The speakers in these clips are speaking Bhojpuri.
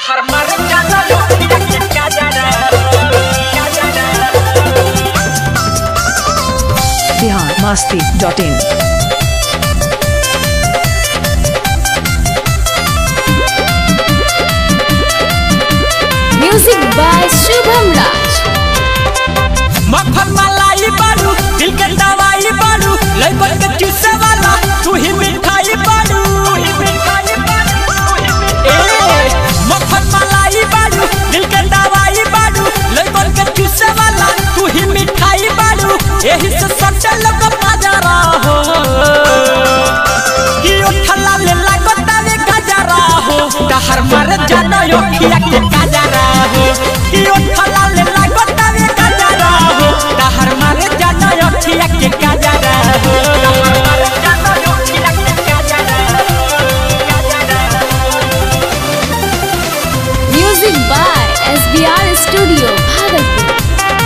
Bihar Masti dot in music by Shubham Raj मक्खन मलाई बारू दिल के दवाई बारू लइकन के चूसे वाला तू ही मिठाई बारू ए, मक्खन मलाई बारू दिल के दवाई बारू लइकन के चूसे वाला तू ही मिठाई बारू एही से सटे लोग बाजारा हो कि उठला ले लागता वे गजरा हो डहर मार जाना यो खिया के गजरा हो कि उठला ले लागता वे गजरा हो डहर मार जाना यो खिया के गजरा हो डहर मार जाना यो खिया के गजरा music by S B R studio Bhagalpur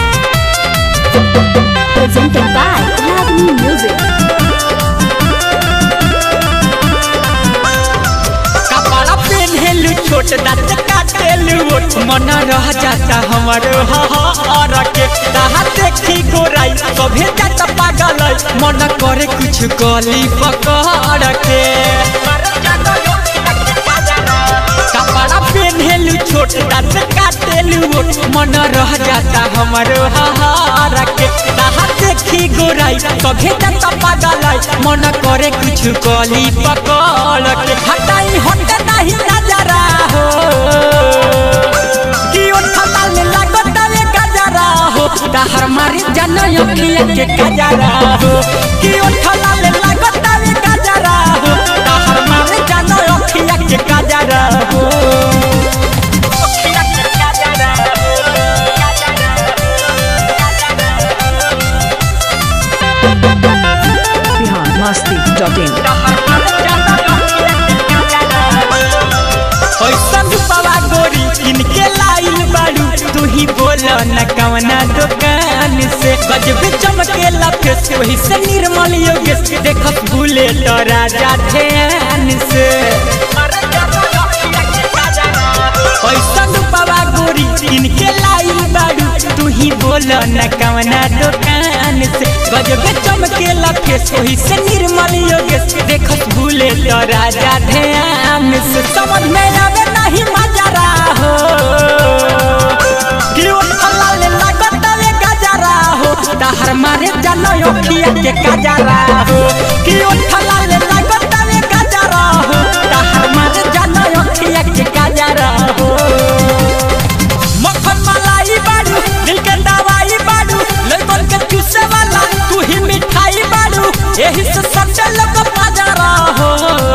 presented by Ragini music कपड़ा पहनेलू छोट दाँत काटेलू ओठ मन रह जाता हमर हर के कहा देखी गोराई सभे जाता पागल मन करे कुछ गली पकड़ के कपड़ा पहनेलू छोट दाँत काटेलू ओठ मन रह जाता हमर हर के कहा देखी गोराई सभे जाता पागल मन करे कुछ गली पकड़ के हटाई हट नहीं नजरा हो कि उठला ले लागत वे गजरा हो डहर मारी जन अखिया के गजरा हो कि उठला ले लागत वे गजरा हो डहर मारी जन अखिया के गजरा हो अखिया के गजरा बिहार मस्ती डॉट इन ऐसन रूपवा गोरी किनके लाइल बारू तू ही बोल न कवना दुकान से गजबे चमके लफेस वही से निर्मल योगेश देखत भूले तो राजा ध्यान से ऐसन रूपवा गोरी किनके लाइल बारू तू ही बोल न कवना दुकान से गजबे चमके लफेस वही से निर्मल योगेश देखत भूले तो राजा ध्यान से समझ में आवे नहीं मजरा हो कि उठला ले लागत वे गजरा हो डहर मारे जानो अखिया के गजरा हो कि उठला ले लागत वे गजरा हो डहर मारे जानो अखिया के गजरा हो मक्खन मलाई बारू दिल के दवाई बारू लइकन के चूसे वाला तू ही मिठाई बारू एही से सटे लोग बाजारा हो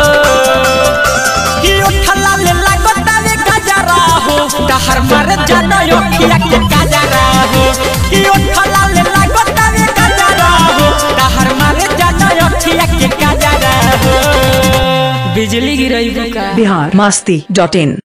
कि उठला ले लागत वे गजरा हो डहर मार जानो अखिया के गजरा हो कि उठला ले लागत वे गजरा हो डहर मार जानो अखिया के गजरा हो बिजली गिरई बुका बिहार मस्ती डॉट इन